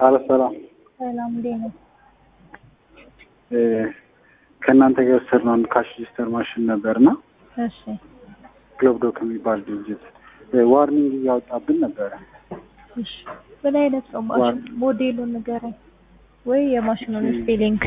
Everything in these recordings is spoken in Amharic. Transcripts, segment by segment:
አለ ሰላም ሰላም እንዴት ነው? ከእናንተ ጋር የወሰድነው አንድ ካሽ ሬጂስተር ማሽን ነበርና እሺ ግሎብዶክ የሚባል ድርጅት ዋርኒንግ እያወጣብን ነበረ። እሺ ምን አይነት ነው ማሽን? ሞዴሉን ንገረኝ ወይ የማሽኑን ስፔሊንግ።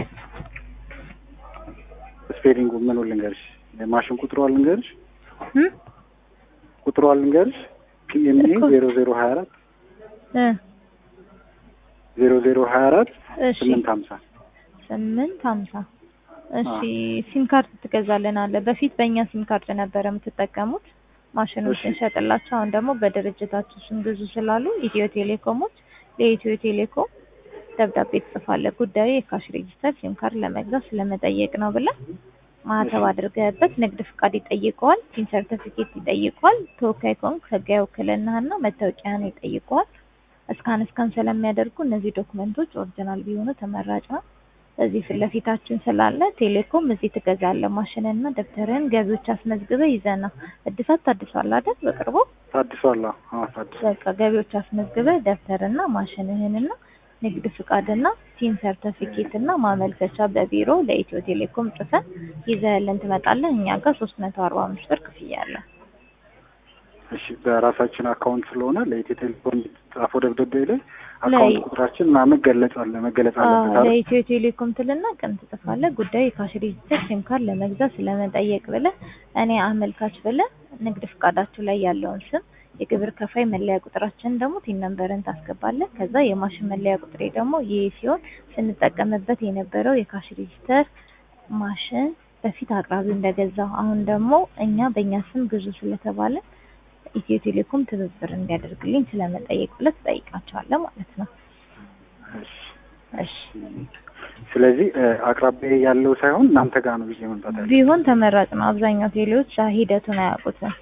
ስፔሊንጉ ምን ልንገርሽ? የማሽን ቁጥሯ ልንገርሽ? እም? ቁጥሯ ልንገርሽ? ፒኤምኤ እኮ- ዜሮ ዜሮ ሀያ አራት እ ዜሮ ዜሮ ሀያ አራት እሺ ስምንት ሀምሳ ስምንት ሀምሳ እሺ ሲም ካርድ ትገዛልናለህ። በፊት በእኛ ሲም ካርድ ነበረ የምትጠቀሙት ማሽኑን እሺ። ስንሸጥላቸው፣ አሁን ደግሞ በድርጅታችሁ ስም ግዙ ስላሉ ኢትዮ ቴሌኮሞች ለኢትዮ ቴሌኮም ደብዳቤ ትጽፋለህ። ጉዳዩ የካሽ ሬጂስተር ሲም ካርድ ለመግዛት ስለመጠየቅ ነው ብለህ ማህተብ አድርገህበት ንግድ ፍቃድ ይጠይቀዋል፣ ሲም ሰርተፊኬት ይጠይቀዋል፣ ተወካይ ከሆንክ ህጋዊ ውክልናህና መታወቂያን ይጠይቀዋል። እስካን እስካን ስለሚያደርጉ እነዚህ ዶክመንቶች ኦሪጂናል ቢሆኑ ተመራጭ ነው። እዚህ ፊት ለፊታችን ስላለ ቴሌኮም እዚህ ትገዛለህ። ማሽንና ደብተርህን ገቢዎች አስመዝግበህ ይዘና እድሳት ታድሷል አይደል? በቅርቡ ታድሷል። አዎ ታድሷል። በቃ ገቢዎች አስመዝግበህ ደብተርና ማሽንህንና ንግድ ፍቃድና ሲም ሰርተፊኬትና ማመልከቻ በቢሮ ለኢትዮ ቴሌኮም ጽፈን ይዘህልን ትመጣለህ። እኛ ጋር ሶስት መቶ አርባ አምስት ብር ክፍያ አለ። እሺ በራሳችን አካውንት ስለሆነ ለኢትዮ ቴሌኮም የተጻፈው ደብዳቤ ላይ ላይ- አካውንት ቁጥራችን ምናምን መገለጽ አለ መገለጽ አዎ፣ አለበት አይደል? ለኢትዮ ቴሌኮም ትልና ቀን ትጽፋለህ። ጉዳዩ የካሽ ሬጂስተር ሲም ካርድ ለመግዛት ስለመጠየቅ ብለህ እኔ አመልካች ብለህ ንግድ ፍቃዳችሁ ላይ ያለውን ስም የግብር ከፋይ መለያ ቁጥራችንን ደግሞ ቲን ነምበርን ታስገባለህ። ከዛ የማሽን መለያ ቁጥሬ ደግሞ ይህ ሲሆን ስንጠቀምበት የነበረው የካሽ ሬጂስተር ማሽን በፊት አቅራቢ እንደገዛው አሁን ደግሞ እኛ በእኛ ስም ግዙ ስለተባለ ኢትዮ ቴሌኮም ትብብር እንዲያደርግልኝ ስለመጠየቅ ብለህ ትጠይቃቸዋለህ ማለት ነው። እሺ እሺ ስለዚህ እ፣ አቅራቢያ ያለው ሳይሆን እናንተ ጋር ነው ብዬ መምጣት ያለ ቢሆን ተመራጭ ነው። አብዛኛው ቴሌዎች አ- ሂደቱን አያውቁትም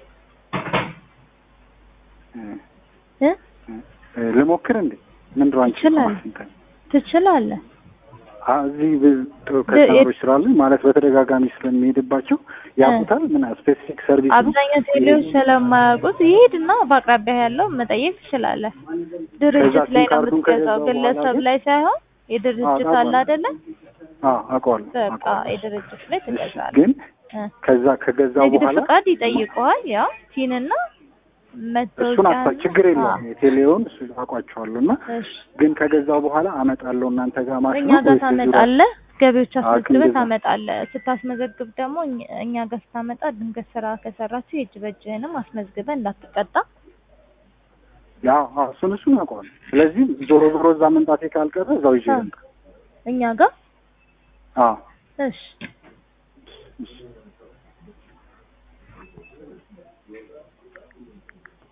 እ ልሞክር እንዴ ምንድን ነው አንቺ ትችላለህ። እንትን ትችላለህ። አ እዚህ ብ- ጥሩ ከስተመሮች ስላሉኝ ማለት በተደጋጋሚ ስለሚሄድባቸው ያውቁታል። ምን ስፔሲፊክ ሰርቪስ ነው? አብዛኛው ቴሌዎች ስለማያውቁት ይሄድና በአቅራቢያ ያለው መጠየቅ ትችላለህ። ድርጅት ሲም ላይ ነው ካርዱን የምትገዛው፣ ከገዛው በኋላ ግለሰብ ግን- ላይ ሳይሆን የድርጅት አዎ፣ አለ አይደለ? አዎ አውቀዋለሁ በቃ አውቀዋለሁ። የድርጅት ላይ እሺ፣ ትገዛለህ። ግን እ ከዛ ከገዛው ንግድ በኋላ ፍቃድ ይጠይቀዋል። ያው ቲንና እሱን መታወቂያ አሳ ችግር የለውም የቴሌውን እሱ አውቋቸዋለሁ እና እሺ ግን ከገዛው በኋላ አመጣለሁ እናንተ ጋር ማሽኑ እኛ ጋር ወይስ እዚሁ ላይ? ታመጣለህ። ገቢዎች አስመዝግበህ እንደዛ። ታመጣለህ። ስታስመዘግብ ደግሞ እኛ- እኛ ጋር ስታመጣ ድንገት ስራ ከሰራችሁ የእጅ በእጅህንም አስመዝግበህ እንዳትቀጣ። ያው አዎ፣ እሱን እሱን አውቀዋለሁ። ስለዚህ ዞሮ ዞሮ እዛ መምጣቴ ካልቀረ እዛው ይዤ አዎ። ልምጣ። እኛ ጋር አዎ እሺ እሺ